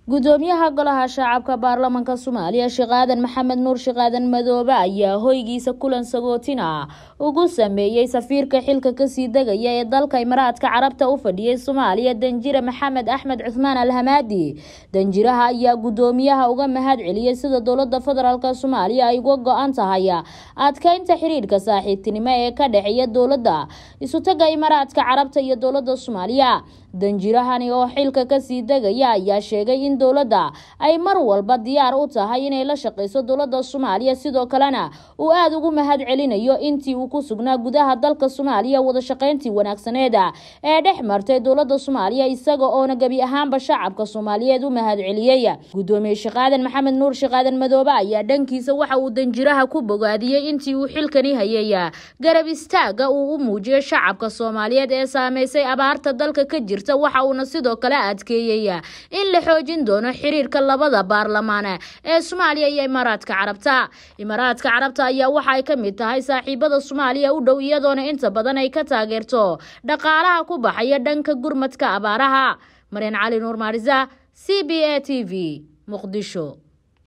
gudoomiyaha golaha shacabka baarlamanka soomaaliya sheekh aadan maxamed nuur sheekh aadan madoobe ayaa hoygiisa kulan sagootina ugu sameeyey safiirka xilka kasii degaya ee dalka imaraadka carabta u fadhiyay soomaaliya danjire maxamed axmed cuthmaan alhamaadi danjiraha ayaa gudoomiyaha uga mahad celiyey sida dowlada federaalk soomaaliya ay uga go-an tahay adkeynta xiriirka saaxiibtinimo ee ka dhexeeya dowlada isutaga imaraadka carabta iyo dowlada soomaaliya danjirahani oo xilka kasii degaya ayaa sheegay in dowladda ay mar walba diyaar u tahay inay la shaqeyso dowlada soomaaliya sidoo kalena uu aada ugu mahad celinayo intii uu ku sugnaa gudaha dalka soomaaliya wadashaqeyntii wanaagsaneeda ee dhex martay dowlada soomaaliya isaga oona gebi ahaanba shacabka soomaaliyeed u mahad celiyey gudoomiye sheekh aadan maxamed nuur sheekh aadan madoobe ayaa dhankiisa waxa uu danjiraha ku bogaadiyey intii uu xilkani hayay garab istaaga uu u muujiyay shacabka soomaaliyeed ee saameysay abaarta dalka ka jirta waxa uuna sidoo kale adkeeyey in la xoojin doono xiriirka labada baarlamaan ee soomaaliya iyo imaaraadka carabta imaaraadka carabta ayaa waxa ay ka mid tahay saaxiibada soomaaliya u dhow iyadoona inta badan ay ka taageerto dhaqaalaha ku baxaya dhanka gurmadka abaaraha maryan cali nuur maarisa c b a t v muqdisho